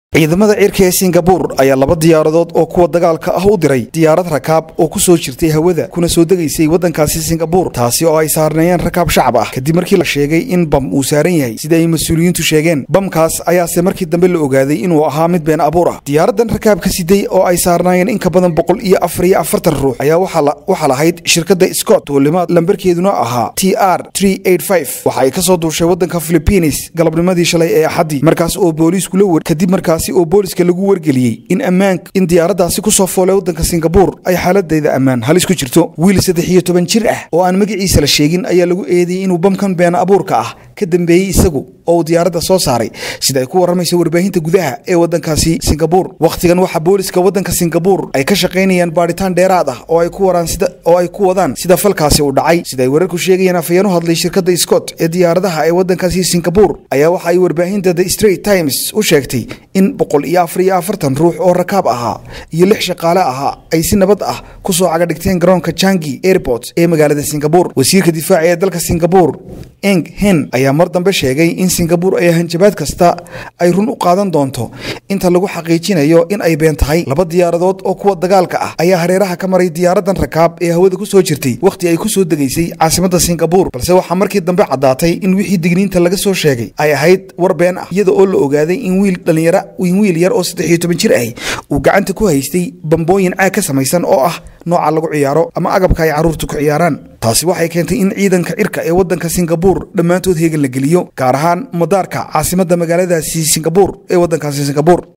ciidamada cirka ee singabuur ayaa laba diyaaradood oo kuwa dagaalka ah u diray diyaarad rakaab oo ku soo jirtay hawada kuna soo degaysay waddankaasi singabuur taasi oo ay saarneeyeen rakaab shacab ah kadib markii la sheegay in bam uu saaran yahay sida ay mas-uuliyiintu sheegeen bamkaas ayaase markii dambe la ogaaday inuu ahaa mid been abuur ah diyaaraddan rakaabka siday oo ay saarnaayeen in ka badan boqol iyo afar iyo afartan ruux ayaa waxaa lahayd shirkadda scott duulimaad lambarkeeduna ahaa t r waxa ay ka soo duushay waddanka philibiines galabnimadii shalay ee axaddii markaas oo booliisku la wer kadib markaas oo booliska lagu wargeliyey in ammaan in diyaaraddaasi ku soo foolay waddanka singabuur ay xaaladayda ammaan halis ku jirto wiil saddex iyo toban jir ah oo aan magaciisa la sheegin ayaa lagu eedeeyey inuu bamkan been abuurka ah ka dambeeyey isagu oo uu diyaaradda soo saaray sida ay ku warramayso warbaahinta gudaha ee waddankaasi singabuur wakhtigan waxaa booliska waddanka singabuur ay ka shaqaynayaan baadhitaan dheeraad ah oo ay ku waraan sida oo ay ku wadaan sida falkaasi u dhacay sida ay wararku sheegayaan afayeen u hadlay shirkadda scott ee diyaaradaha ee waddankaasi singabuur ayaa waxa ay warbaahinta the straight times u sheegtay in boqol iyo afar iyo afartan ruux oo rakaab ahaa iyo lix shaqaale ahaa ay si nabad ah ku soo cagadhigteen garoonka jangi airport ee magaalada singabuur wasiirka difaaca ee dalka singabuur eng hen ayaa mar dambe sheegay in singabuur ay hanjabaad kasta ay run u qaadan doonto inta lagu xaqiijinayo in ay been tahay laba diyaaradood oo kuwa dagaalka ah ayaa hareeraha ka maray diyaaraddan rakaab ee hawada ku soo jirtay wakhti ay ku soo degaysay caasimadda singabuur balse waxaa markii dambe caddaatay in wixii digniinta laga soo sheegay ay ahayd war been ah iyada oo la ogaaday in wiil dhalinyaro in wiil yar oo saddex iyo toban jir ahi uu gacanta ku haystay bambooyin caag ka samaysan oo ah nooca lagu ciyaaro ama agabka ay carruurtu ku ciyaaraan taasi waxay keentay in ciidanka cirka ee waddanka singabuur dhammaantood heegan la geliyo gaar ahaan madaarka caasimadda magaaladaasi singabuur ee waddankaasi singabuur